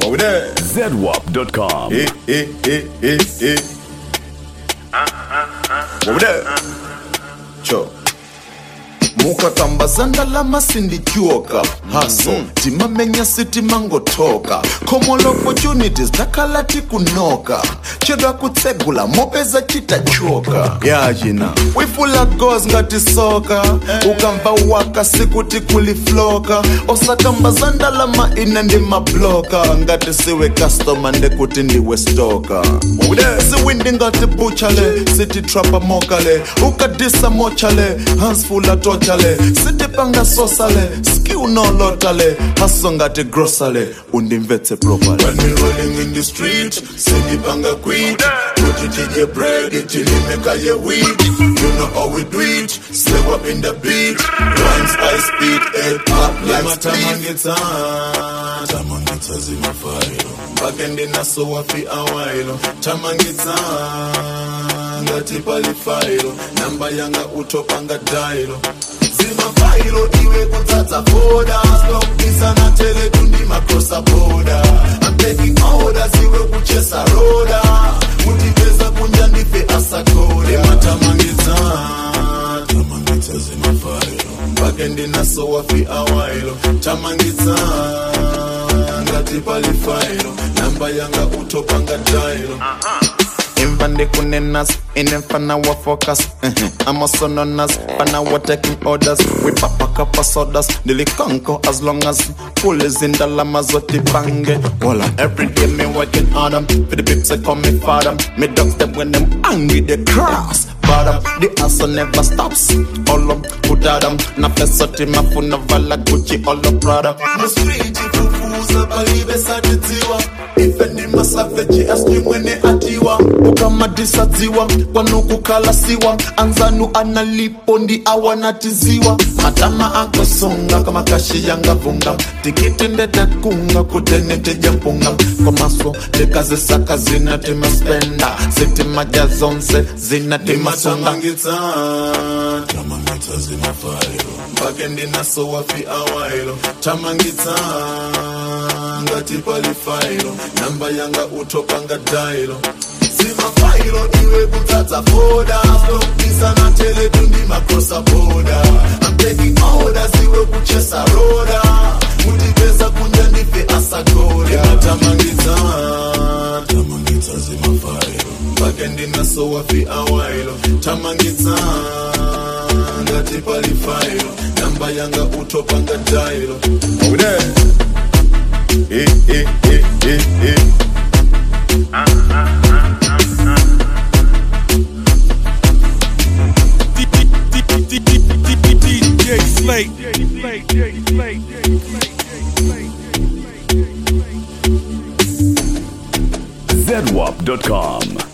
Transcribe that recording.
Are we there? ZWAP.com. Eh, eh, eh, eh, eh. Over there. Cho. mukakambazanda lamasindityoka haso timamenya sitimangotoka common opportunities takhala tikunoka chedwa kutsegula mopeza chitachoka yachina wifula gos ngati soka ukamva waka sikuti kulifloka osakambazanda lama ina ndi mabloka ngati siwe customer ndekuti ndiwe stoka siwindi ngati buchale sititrapa mokale ukadisa mochale hansfula tochale sitipanga sosale skill nolotale haso ngati grosale undimvetse properly when we rolling in the street sitipanga quit kuti tije bread tilimeka ye weed you know how we do it slay up in the beat rhymes I speed head pop like tamangitsa tamangitsa zimafailo mpake ndinaso wafi awailo tamangitsa ngati palifailo namba yanga utopanga dailo zimafailo iwe kutsatsa foda stokisana teletu ndi makrosa boda I'm taking orders iwe kuchesa roda kutipeza kunja ndife asakode matamangitsa tamangitsa zimafailo mpake ndinaso wafi awailo tamangitsa ngati palifailo namba yanga utopanga dailo imva ndikunenas inemfana wa focus i'm also known as fana wa taking orders we papa kapa sodas ndilikonko as long as full is in the lama zoti bange wala every day me working on them for the pips I call me father me dogs them when them angry they cross bottom the hustle never stops all up put them na pesa timafuna vala gucci all the prada the street kufuza palibe satitiwa ife ndi masaveji asijui mwene atiwa ukamadisadziwa kwanukukalasiwa anzanu analipo ndi awanatiziwa matama akosonga kama kashi yangavunga tikiti ndetakunga kutenetija mpunga komaso tikazisaka zinatimaspenda zitimaja zonse zinatimasunga tamangitsa zimafailo mpake ndinaso wafi awailo tamangitsa ngati palifailo namba yanga utopanga dailo zimafailo iwe kutsatsa foda stokisana teletu ndi makrosa boda I'm taking orders iwe kuchesa roda kutipeza kunja ndife asagode matamangitsa tamangitsa zimafailo mpake ndinaso wafi awailo tamangitsa ngati palifailo namba yanga utopanga dailo Over there. Eh, eh, eh, eh, eh. DJ Slate. ZWAP.com.